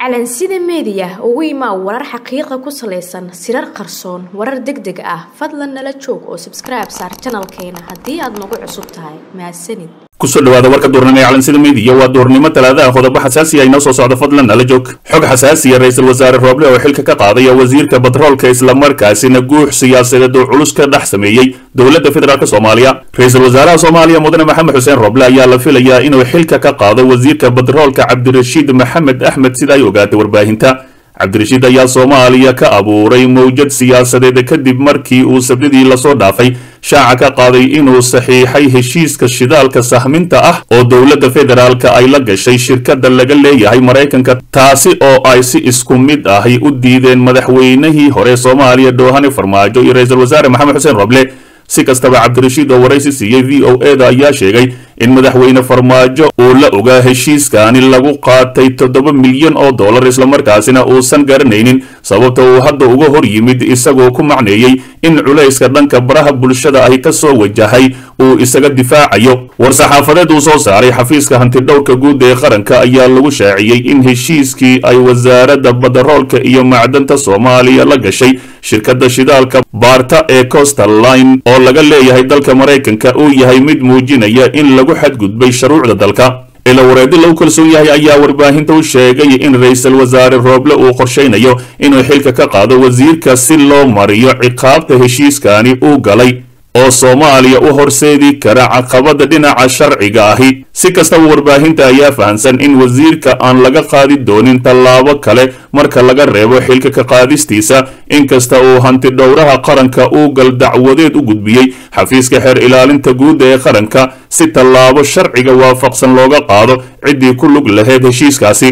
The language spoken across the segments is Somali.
calansida meediya ugu imaa warar xaqiiqa ku salaysan sirar qarsoon warar deg deg ah fadlan nala joog oo sabskribe saar janalkeena haddii aad nagu cusub tahay mahadsanid kusoo dhawaada warka duurnimo ee calansida meediya waa duurnimo talaadaha qodobo xasaasiya inoo soo socda fadlan nala joog xog xasaasiya ra-iisul wasaare rooble oo xilka ka qaadaya wasiirka batroolka islamarkaasina guux siyaasadeed oo culus ka dhex sameeyey dowladda federaalk soomaaliya ra-iisul wasaaraha soomaaliya mudane maxamed xuseen rooble ayaa la filayaa inuu xilka ka qaado wasiirka batroolka cabdirashiid maxamed axmed sida ay ogaatay warbaahinta cabdirashiid ayaa soomaaliya ka abuuray mawjad siyaasadeed kadib markii uu sabdidii lasoo dhaafay shaaca ka qaaday inuu saxiixay heshiiska shidaalka sahminta ah oo dowladda federaalka ay la gashay shirkadda laga leeyahay maraykanka taasi oo ay si isku mid ahi u diideen madaxweynihii hore soomaaliya dhoohane farmaajo iyo ra-iisul wasaare maxamed xuseen roble si kastaba cabdirashiid oo waraysi siiyey v o e da ayaa sheegay in madaxweyne farmaajo uu la ogaa heshiiskaani lagu qaatay toddoba milyan oo dollar islamarkaasina uusan garanaynin sababta uu hadda uga hor yimid isagoo ku macneeyey in culayska dhanka baraha bulshada ahi ka soo wajahay uu isaga difaacayo war-saxaafadeed uu soo saaray xafiiska hantidhowrka guud ee qaranka ayaa lagu shaaciyey in heshiiskii ay wasaaradda badaroolka iyo macdanta soomaaliya la gashay shirkadda shidaalka baarta ee costal line oo laga leeyahay dalka maraykanka uu yahay mid muujinaya in lagu xadgudbay shuruucda dalka ila wareedi lagu kalsoon yahay ayaa warbaahinta u sheegay in ra-iisul wasaare rooble uu qorshaynayo inuu xilka ka qaado wasiirka si loo mariyo ciqaabta heshiiskani uu galay oo soomaaliya u horseedi kara caqabada dhinaca sharciga ahi si kastaba warbaahinta ayaa fahamsan in wasiirka aan laga qaadi doonin tallaabo kale marka laga reebo xilka ka qaadistiisa inkasta uu hanti dhowraha qaranka uu gal dacwadeed u gudbiyey xafiiska xeer ilaalinta guudda ee qaranka si tallaabo sharciga waafaqsan looga qaado ciddii ku lug lahayd heshiiskaasi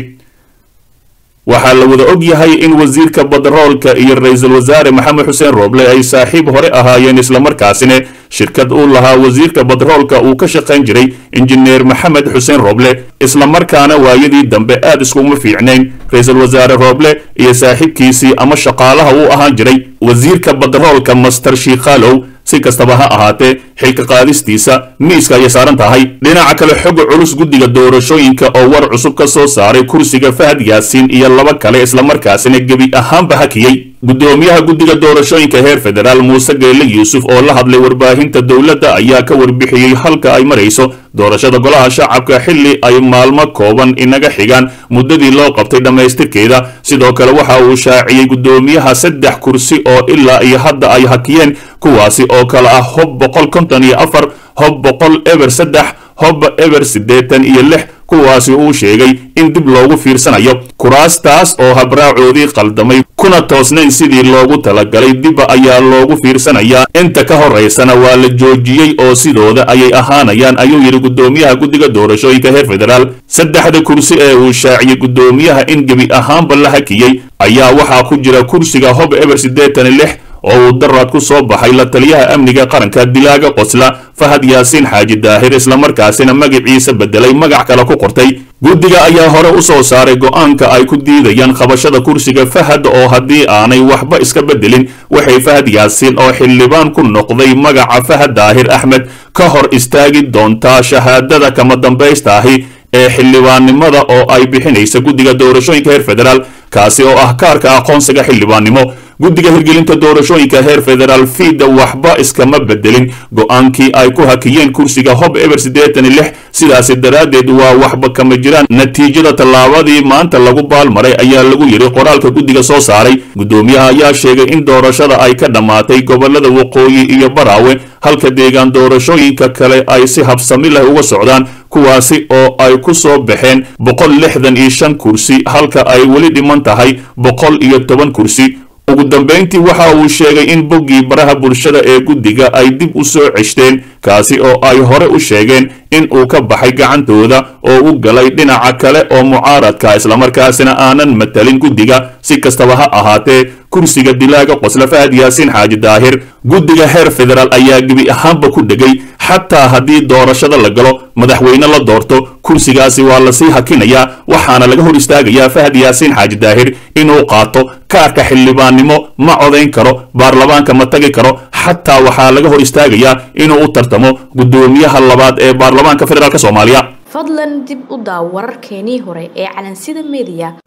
waxaa la wada og yahay in wasiirka badaroolka iyo ra-iisul wasaare maxamed xuseen rooble ay saaxiib hore ahaayeen islamarkaasina shirkad uu lahaa wasiirka badaroolka uu ka shaqayn jiray injineer maxamed xuseen rooble islamarkaana waayadii dambe aad iskuma fiicnayn ra-iisul wasaare rooble iyo saaxiibkiisii ama shaqaalaha uu ahaan jiray wasiirka badaroolka master shiikhaalow si kastaba ha ahaatee xilka qaadistiisa miiska ayay saaran tahay dhinaca kale xoga culus guddiga doorashooyinka oo war cusub ka soo saaray kursiga fahad yaasiin iyo laba kale islamarkaasina gebi ahaanba hakiyey guddoomiyaha guddiga doorashooyinka heer federaal muuse geelle yuusuf oo la hadlay warbaahinta dowladda ayaa ka warbixiyey halka ay marayso doorashada golaha shacabka xilli ay maalmo kooban inaga xigaan muddadii loo qabtay dhammaystirkeeda sidoo kale waxa uu shaaciyey guddoomiyaha saddex kursi oo ilaa iyo hadda ay hakiyeen kuwaasi oo kale ah hob boqol konton iyo afar hob boqol eber saddex hob eber siddeetan iyo lix kuwaasi uu sheegay in dib loogu fiirsanayo kuraastaas oo habraacoodii qaldamay kuna toosnayn sidii loogu talagalay dibba ayaa loogu fiirsanayaa inta ka horaysana waa la joojiyey oo sidooda ayay ahaanayaan ayuu yidhi guddoomiyaha guddiga doorashooyinka heer federaal saddexda kursi ee uu shaaciyey guddoomiyaha in gebi ahaanba la hakiyey ayaa waxaa ku jira kursiga hob eber siddeetan iyo lix oo uu daraad ku soo baxay la taliyaha amniga qaranka dilaaga qosla fahad yaasiin xaaji daahir islamarkaasina magaciisa bedelay magac kale ku qortay guddiga ayaa hore u soo saaray go'aanka ay ku diidayaan qabashada kursiga fahad oo haddii aanay waxba iska bedelin waxay fahad yaasiin oo xildhibaan ku noqday magaca fahad daahir axmed ka hor istaagi doontaa shahaadada kama dambaysta ahi ee xildhibaannimada oo ay bixinaysa guddiga doorashooyinka heer federaal kaasi oo ah kaarka aqoonsiga xildhibaannimo guddiga hirgelinta doorashooyinka heer federaal fiida waxba iskama bedelin go-aankii ay ku hakiyeen kursiga hob eber siddeetan iyo lix sidaasi daraaddeed waa waxba kama jiraan natiijada tallaabadii maanta lagu baalmaray ayaa lagu yidhi qoraalka guddiga soo saaray guddoomiyaha ayaa sheegay in doorashada ay ka dhammaatay gobolada waqooyi iyo baraawe halka deegaan doorashooyinka kale ay si habsami leh uga socdaan kuwaasi oo ay ku soo baxeen boqol lixdan iyo shan kursi halka ay weli dhiman tahay boqol iyo toban kursi ugu dambayntii waxa uu sheegay in boggii baraha bulshada ee guddiga ay dib u soo ceshteen kaasi oo ay hore u sheegeen in uu ka baxay gacantooda oo u galay dhinaca kale oo mucaaradka islamarkaasina aanan matalin guddiga si kastaba ha ahaatee kursiga dilaaga qosla fahad yaasiin xaaji daahir guddiga heer federaal ayaa gebi ahaanba ku dhegay xataa haddii doorashada la galo madaxweyne la doorto kursigaasi waa lasii hakinayaa waxaana laga hor istaagayaa fahad yaasiin xaaji daahir inuu qaato kaarka xildhibaannimo ma codayn karo baarlamaanka ma tagi karo xataa waxaa laga hor istaagayaa inuu u tartamo guddoomiyaha labaad ee baarlamaanka federaalk soomaaliya fadlan dib u daaw wararkeenii hore ee calansida meediya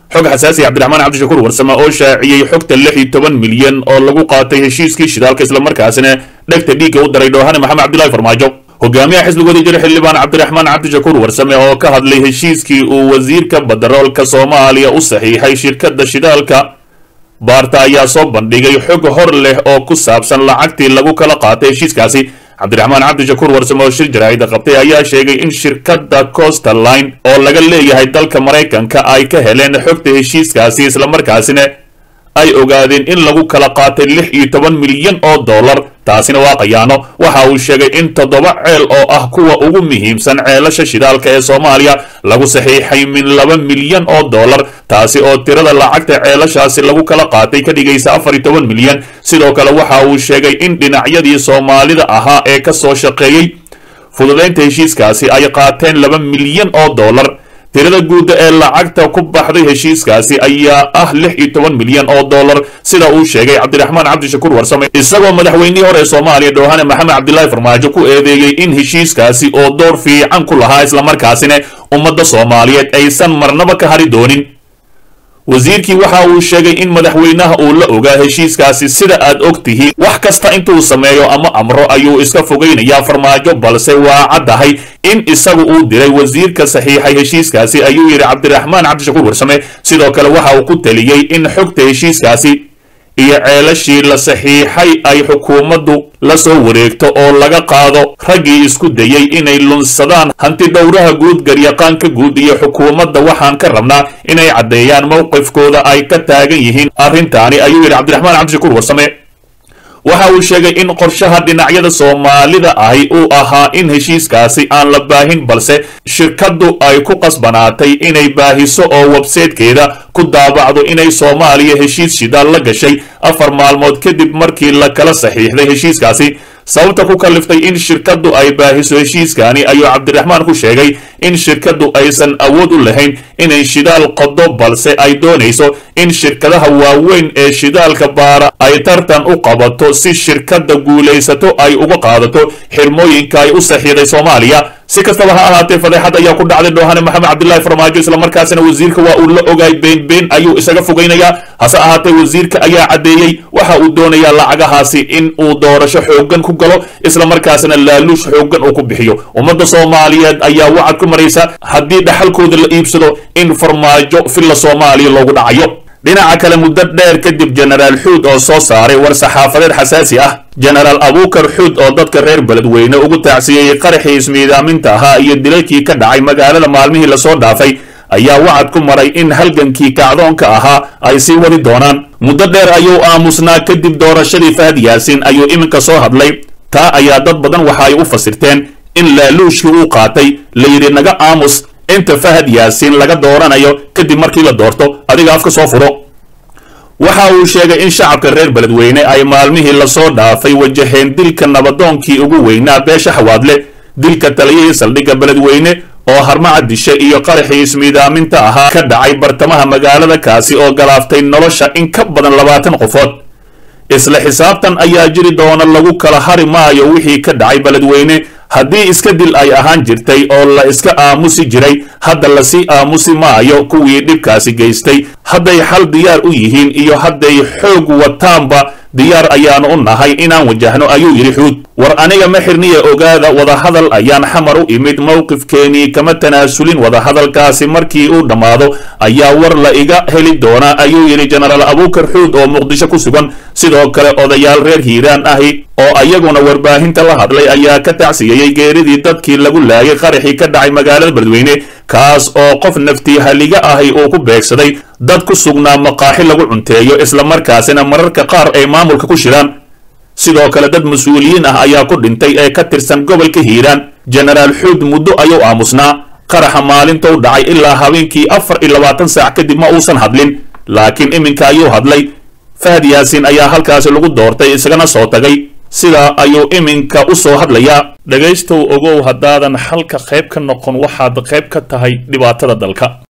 xog xasaasi cabdiraxmaan cabdishakuur warsame oo shaaciyey xogta lix iyo toban milyan oo lagu qaatay heshiiskii shidaalka islamarkaasina dhegta dhiigga u daray dhoohane maxamed cabdilaahi farmaajo hogaamiyaha xisbigoodii jira xildhibaan cabdiraxmaan cabdishakuur warsame oo ka hadlay heshiiskii uu wasiirka badaroolka soomaaliya u saxiixay shirkadda shidaalka baarta ayaa soo bandhigay xog hor leh oo ku saabsan lacagtii lagu kala qaatay heshiiskaasi cabdiraxmaan cabdishakuur warsame oo shir jaraa'ida qabtay ayaa sheegay in shirkadda coastal line oo laga leeyahay dalka maraykanka ay ka heleen xogta heshiiskaasi islamarkaasina ay ogaadeen in lagu kala qaatay lix iyo toban milyan oo dollar taasina waa qayaano waxa uu sheegay in toddoba ceel oo ah kuwa ugu muhiimsan ceelasha shidaalka ee soomaaliya lagu saxiixay min laba milyan oo dollar taasi oo tirada lacagta ceelashaasi lagu kala qaatay ka dhigaysa afar iyo toban milyan sidoo kale waxa uu sheegay in dhinacyadii soomaalida ahaa ee ka soo shaqeeyey fududaynta heshiiskaasi ay qaateen laba milyan oo dollar tirada guudda ee lacagta ku baxday heshiiskaasi ayaa ah lix iyo toban milyan oo dollar sida uu sheegay cabdiraxmaan cabdishakuur warsame isagoo madaxweynihii hore ee soomaaliya dhoohane maxamed cabdilaahi farmaajo ku eedeeyey in heshiiskaasi oo door fiican ku lahaa islamarkaasina ummadda soomaaliyeed aysan marnaba ka hari doonin wasiirkii waxa uu sheegay in madaxweynaha uu la ogaa heshiiskaasi sida aad og tihiin wax kasta intuu sameeyo ama amro ayuu iska fogaynayaa farmaajo balse waa caddahay in isagu uu diray wasiirka saxiixay heshiiskaasi ayuu yidhi cabdiraxmaan cabdishakuur warsame sidoo kale waxa uu ku taliyey in xogta heshiiskaasi iyo ceelashii la saxiixay ay xukuumaddu la soo wareegto oo laga qaado raggii isku dayey inay lunsadaan hanti dhowraha guud garyaqaanka guud iyo xukuumadda waxaan ka rabnaa inay caddeeyaan mowqifkooda ay ka taagan yihiin arrintaani ayuu yidhi cabdiraxmaan cabdishakuur warsame waxa uu sheegay in qorshaha dhinacyada soomaalida ahi uu ahaa in heshiiskaasi aan la baahin balse shirkaddu ay ku qasbanaatay inay baahiso oo websaytekeeda ku daabacdo inay soomaaliya heshiis shidaal la gashay afar maalmood kadib markii la kala saxiixday heshiiskaasi sababta ku kaliftay in shirkaddu ay baahiso heshiiskani ayuu cabdiraxmaan ku sheegay in shirkaddu aysan awood u lahayn inay shidaal qodo balse ay doonayso in shirkadaha waaweyn ee shidaalka baara ay tartan u qabato si shirkadda guulaysato ay uga qaadato xirmooyinka ay u saxiiday soomaaliya si kastaba ha ahaatee fadeexad ayaa ku dhacday dhoohane maxamed cabdilaahi farmaajo islamarkaasina wasiirka waa uu la ogaay been been ayuu isaga fogaynayaa hase ahaatee wasiirka ayaa caddeeyey waxa uu doonayaa lacagahaasi in uu doorasho xooggan ku galo islamarkaasina laaluush xooggan uu ku bixiyo ummadda soomaaliyeed ayaa wacad ku maraysa haddii dhaxalkooda la iibsado in farmaajo filla soomaaliya loogu dhacayo dhinaca kale muddo dheer kadib jenaraal xuud oo soo saaray war saxaafadeed xasaasi ah jenaraal abuukar xuud oo dadka reer beledweyne ugu taacsiyeeyey qaraxii ismiidaaminta ahaa iyo dilalkii ka dhacay magaalada maalmihii lasoo dhaafay ayaa wacad ku maray in halgankii kacdoonka ahaa ay sii wadi doonaan muddo dheer ayuu aamusnaa kadib doorashadii fahad yaasiin ayuu iminka soo hadlay taa ayaa dad badan waxa ay u fasirteen in laaluushkii uu qaatay la yidhi naga aamus inta fahad yaasiin laga dooranayo kadib markii la doorto adiga afka soo furo waxa uu sheegay in shacabka reer beledweyne ay maalmihii lasoo dhaafay wajaheen dilka nabadoonkii ugu weynaa beesha xawaadle dilka taliyihii saldhigga beledweyne oo harmaca dishe iyo qaraxii ismiidaaminta ahaa ka dhacay bartamaha magaalada kaasi oo galaaftay nolosha in ka badan labaatan qofood isla xisaabtan ayaa jiri doona lagu kala hari maayo wixii ka dhacay beledweyne haddii iska dil ay ahaan jirtay oo la iska aamusi jiray hadda lasii aamusi maayo kuwii dhibkaasi geystay hadday xal diyaar u yihiin iyo hadday xoog wataanba diyaar ayaanu u nahay inaan wajahno ayuu yidhi xuud war aniga ma xirniya ogaada wadahadal ayaan xamar u imid mowqifkeenii kama tanaasulin wadahadalkaasi markii uu dhammaado ayaa war la iga heli doonaa ayuu yidhi jenaraal abuukar xuud oo muqdisho ku sugan sidoo kale odayaal reer hiiraan ahi oo ayaguna warbaahinta la hadlay ayaa ka tacsiyeeyey geeridii dadkii lagu laayay qaraxii ka dhacay magaalada beledweyne kaas oo qof naftii haliga ahi uu ku beegsaday dad ku sugnaa maqaaxi lagu cunteeyo islamarkaasina mararka qaar ay maamulka ku shiraan sidoo kale dad mas-uuliyiin ah ayaa ku dhintay ee ka tirsan gobolka hiiraan jenaraal xuud muddo ayuu aamusnaa qaraxa maalintou dhacay ilaa habeenkii afar iyo labaatan saac kadib ma uusan hadlin laakiin iminka ayuu hadlay fahad yaasiin ayaa halkaasi lagu doortay isagana soo tagay sidaa ayuu iminka u soo hadlayaa dhegaystow ogow haddaadan xalka qayb ka noqon waxaad qayb ka tahay dhibaatada dalka